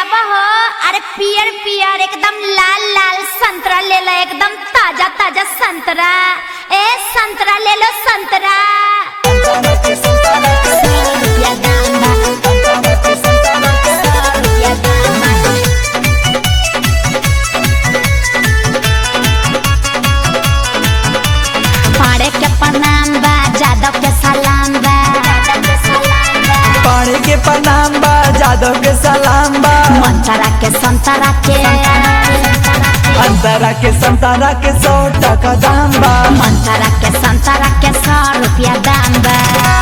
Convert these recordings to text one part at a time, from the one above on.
आवा हो अरे पियर पियर एकदम लाल लाल संतरा ले लो एकदम ताजा ताजा संतरा ए संतरा ले लो संतरा सौ रुपया दाम बा सौ रुपया दाम बा पाड़े के प्रणाम बा जादव के सलाम बा जादव के सलाम बा पानी के प्रणाम बा जादव के सलाम बा मंतरा के संतरा के अंतरा के संतारा के सौ टका दाम बा मंतरा के संतरा के सौ रुपया दाम बा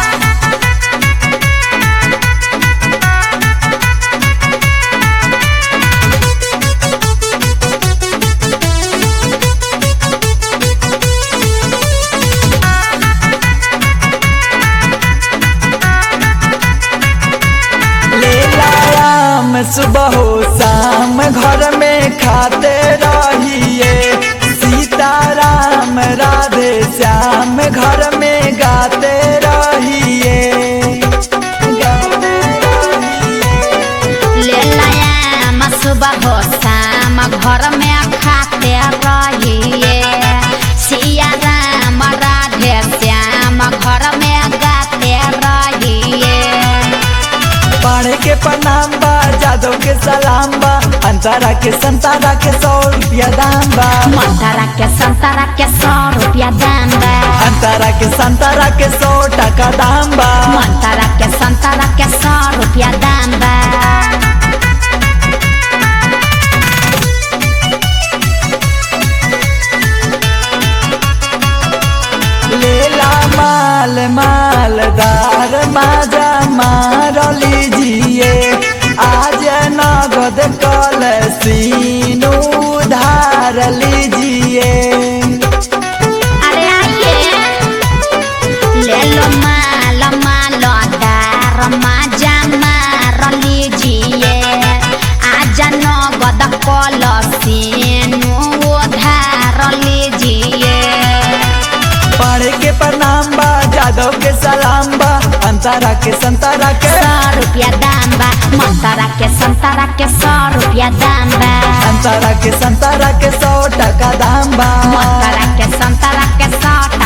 ले लायाम सुबह हो शाम घर में खाते रहिए सीताराम राधे श्याम घर में गाते रहिए गाते रहिए। ले लाया सुबह हो शाम घर में खाते रहिए सिया राम राधे श्याम घर में गाते रहिए पाड़े के प्रणाम बा जादव के सलाम बा अंतरा के संतारा के सौ रुपया दाम बा मंतरा के संतरा के सौ रुपया दाम बा अंतरा के संतारा के सौ टका दाम बा मंतरा के संतरा के सौ रुपया दाम बा लेला माल मालदार माजा मार लीजिए आज नगद कल सीन उधार लीजिए अरे आइए ले लो माल माल दार माजा मार लीजिए आजा नगद कल सीनु उधार लीजिए पढ़े के प्रणाम बा जादव के सलाम बा अंतरा के संतरा के सौ रुपया दाम बा मंतरा के संतरा के सौ रुपया दाम बा अंतरा के संतरा के सौ टका दाम बा मंतरा के संतरा के सौ